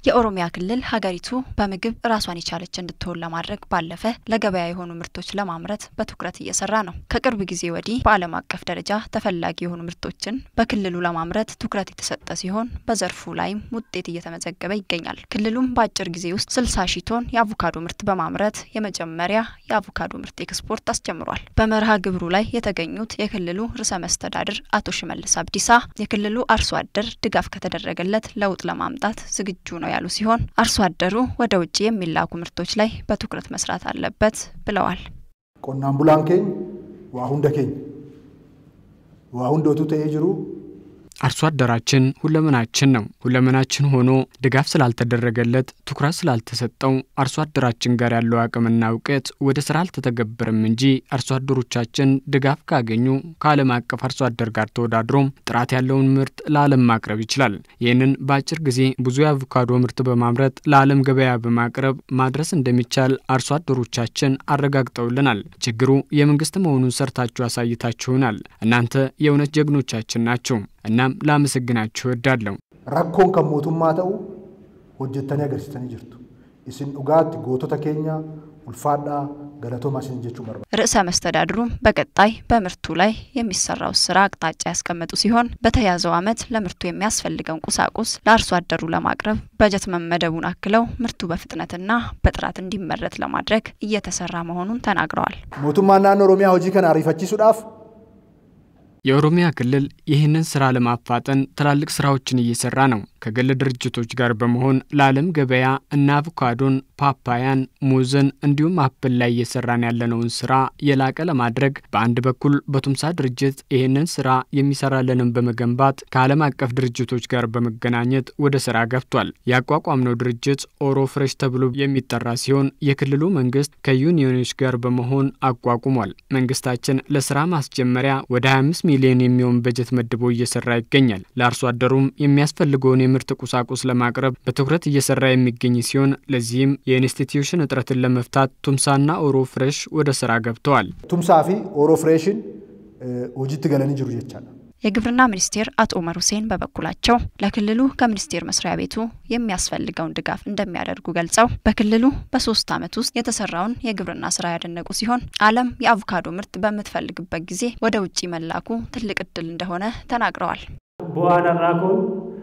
የኦሮሚያ ክልል ሀገሪቱ በምግብ ራሷን የቻለች እንድትሆን ለማድረግ ባለፈ ለገበያ የሆኑ ምርቶች ለማምረት በትኩረት እየሰራ ነው። ከቅርብ ጊዜ ወዲህ በዓለም አቀፍ ደረጃ ተፈላጊ የሆኑ ምርቶችን በክልሉ ለማምረት ትኩረት የተሰጠ ሲሆን በዘርፉ ላይም ውጤት እየተመዘገበ ይገኛል። ክልሉም በአጭር ጊዜ ውስጥ 60 ሺህ ቶን የአቮካዶ ምርት በማምረት የመጀመሪያ የአቮካዶ ምርት ኤክስፖርት አስጀምሯል። በመርሃ ግብሩ ላይ የተገኙት የክልሉ ርዕሰ መስተዳድር አቶ ሽመልስ አብዲሳ የክልሉ አርሶ አደር ድጋፍ ከተደረገለት ለውጥ ለማምጣት ዝግጁ ነው ያሉ ሲሆን አርሶ አደሩ ወደ ውጭ የሚላኩ ምርቶች ላይ በትኩረት መስራት አለበት ብለዋል። ቆናን ቡላን ኬኝ ዋ ሁንደ ኬኝ ዋ ሁንዶቱ ተኤ ጅሩ አርሶ አደራችን ሁለመናችን ነው። ሁለመናችን ሆኖ ድጋፍ ስላልተደረገለት ትኩረት ስላልተሰጠው አርሶ አደራችን ጋር ያለው አቅምና እውቀት ወደ ስራ አልተተገበረም እንጂ አርሶ አደሮቻችን ድጋፍ ካገኙ ከዓለም አቀፍ አርሶ አደር ጋር ተወዳድሮ ጥራት ያለውን ምርት ለዓለም ማቅረብ ይችላል። ይህንን በአጭር ጊዜ ብዙ የአቮካዶ ምርት በማምረት ለዓለም ገበያ በማቅረብ ማድረስ እንደሚቻል አርሶ አደሮቻችን አረጋግጠውልናል። ችግሩ የመንግስት መሆኑን ሰርታችሁ አሳይታችሁናል። እናንተ የእውነት ጀግኖቻችን ናቸው። እናም ላመሰግናችሁ እወዳለሁ። rakkoon kan mootummaa ta'u hojjettanii agarsiisanii jirtu isin dhugaatti gootota keenya ulfaadhaa galatoomaa isin jechuu barbaada ርዕሰ መስተዳድሩም በቀጣይ በምርቱ ላይ የሚሰራው ስራ አቅጣጫ ያስቀመጡ ሲሆን በተያዘው ዓመት ለምርቱ የሚያስፈልገውን ቁሳቁስ ለአርሶ አደሩ ለማቅረብ በጀት መመደቡን አክለው ምርቱ በፍጥነትና በጥራት እንዲመረት ለማድረግ እየተሰራ መሆኑን ተናግረዋል። mootummaan naannoo oromiyaa hojii kana ariifachiisuudhaaf የኦሮሚያ ክልል ይህንን ስራ ለማፋጠን ትላልቅ ስራዎችን እየሰራ ነው። ከግል ድርጅቶች ጋር በመሆን ለዓለም ገበያ እና አቮካዶን፣ ፓፓያን፣ ሙዝን እንዲሁም አፕል ላይ እየሰራን ያለነውን ስራ የላቀ ለማድረግ በአንድ በኩል በቱምሳ ድርጅት ይህንን ስራ የሚሰራልንን በመገንባት ከዓለም አቀፍ ድርጅቶች ጋር በመገናኘት ወደ ስራ ገብቷል። ያቋቋምነው ድርጅት ኦሮ ፍሬሽ ተብሎ የሚጠራ ሲሆን የክልሉ መንግስት ከዩኒዮኖች ጋር በመሆን አቋቁሟል። መንግስታችን ለስራ ማስጀመሪያ ወደ 25 ሚሊዮን የሚሆን በጀት መድቦ እየሰራ ይገኛል። ለአርሶ አደሩም የሚያስፈልገውን የምርት ቁሳቁስ ለማቅረብ በትኩረት እየሰራ የሚገኝ ሲሆን ለዚህም የኢንስቲትዩሽን እጥረትን ለመፍታት ቱምሳና ኦሮ ፍሬሽ ወደ ስራ ገብተዋል። tumsaa fi ooroo fireeshin hojiitti galanii jiru jechaadha. የግብርና ሚኒስቴር አቶ ኡመር ሁሴን በበኩላቸው ለክልሉ ከሚኒስቴር መስሪያ ቤቱ የሚያስፈልገውን ድጋፍ እንደሚያደርጉ ገልጸው በክልሉ በሶስት ዓመት ውስጥ የተሰራውን የግብርና ስራ ያደነቁ ሲሆን ዓለም የአቮካዶ ምርት በምትፈልግበት ጊዜ ወደ ውጭ መላኩ ትልቅ እድል እንደሆነ ተናግረዋል። bu'aan har'aa kun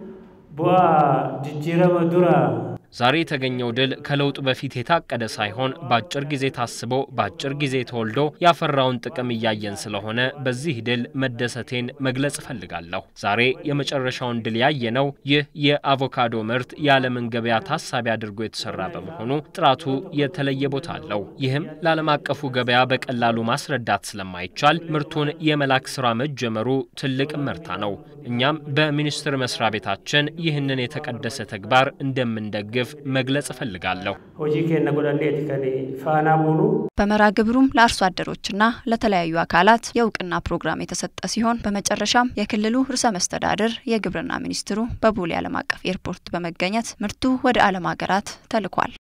bu'aa jijjiirama dura ዛሬ የተገኘው ድል ከለውጡ በፊት የታቀደ ሳይሆን በአጭር ጊዜ ታስቦ በአጭር ጊዜ ተወልዶ ያፈራውን ጥቅም እያየን ስለሆነ በዚህ ድል መደሰቴን መግለጽ እፈልጋለሁ። ዛሬ የመጨረሻውን ድል ያየነው ይህ የአቮካዶ ምርት የዓለምን ገበያ ታሳቢ አድርጎ የተሰራ በመሆኑ ጥራቱ የተለየ ቦታ አለው። ይህም ለዓለም አቀፉ ገበያ በቀላሉ ማስረዳት ስለማይቻል ምርቱን የመላክ ስራ መጀመሩ ትልቅ እመርታ ነው። እኛም በሚኒስቴር መስሪያ ቤታችን ይህንን የተቀደሰ ተግባር እንደምንደግፍ መግለጽ እፈልጋለሁ። hojii keenya godhanneeti kan faanaa buunu በመርሃ ግብሩም ለአርሶ አደሮችና ለተለያዩ አካላት የእውቅና ፕሮግራም የተሰጠ ሲሆን በመጨረሻም የክልሉ ርዕሰ መስተዳድር የግብርና ሚኒስትሩ በቦሌ ዓለም አቀፍ ኤርፖርት በመገኘት ምርቱ ወደ ዓለም ሀገራት ተልኳል።